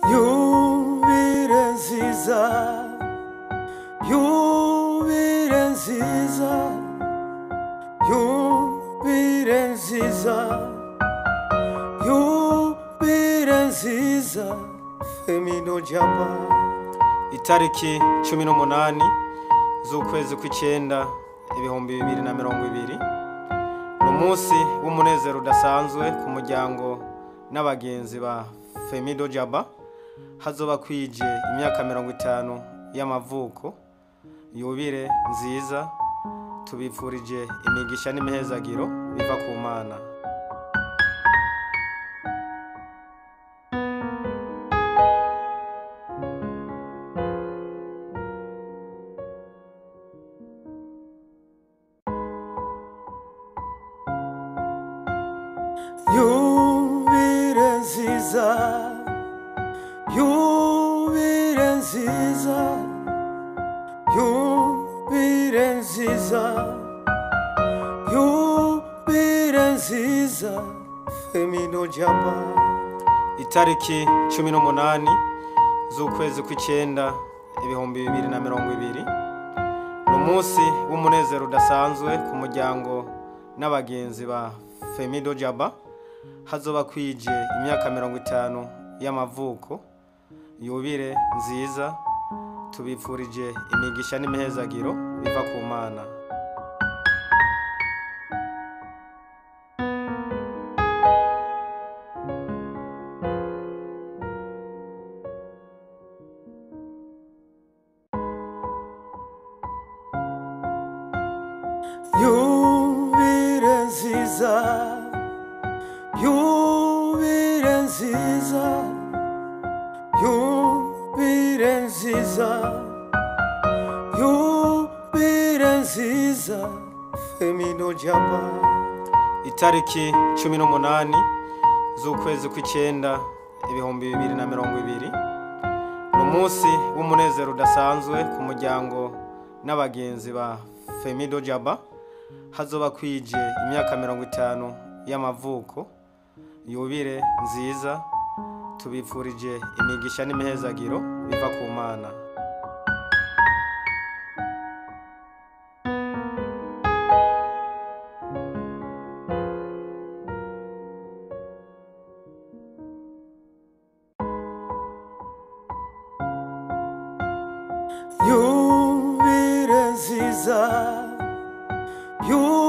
Yubile nziza Yubile nziza Yubile nziza Yubile nziza Femino jaba itariki cumi n'umunani z'ukwezi kw'icyenda ibihumbi bibiri na mirongo ibiri ni umunsi w'umunezero udasanzwe ku muryango n'abagenzi ba femido jaba hazoba kwije imyaka mirongo itanu y'amavuko yubire nziza tubifurije imigisha n'imihezagiro biva ku mana Yubile nziza Yubile nziza Yubile nziza Yubile nziza Femino jaba itariki cumi n'umunani z'ukwezi kw'icyenda ibihumbi bibiri na mirongo ibiri ni umunsi w'umunezero udasanzwe ku muryango n'abagenzi ba femido jaba hazoba kwije imyaka mirongo itanu y'amavuko yubire nziza tubifurije imigisha n'imihezagiro biva ku mana Yubile nziza Yubile nziza Yubile nziza Yubile nziza Femino jaba itariki cumi n'umunani z'ukwezi kw'icyenda ibihumbi bibiri na mirongo ibiri ni umunsi w'umunezero udasanzwe ku muryango n'abagenzi ba femido jaba hazoba kwije imyaka mirongo itanu y'amavuko yubire nziza tubifurije imigisha n'imihezagiro biva ku mana Yubile nziza Yubile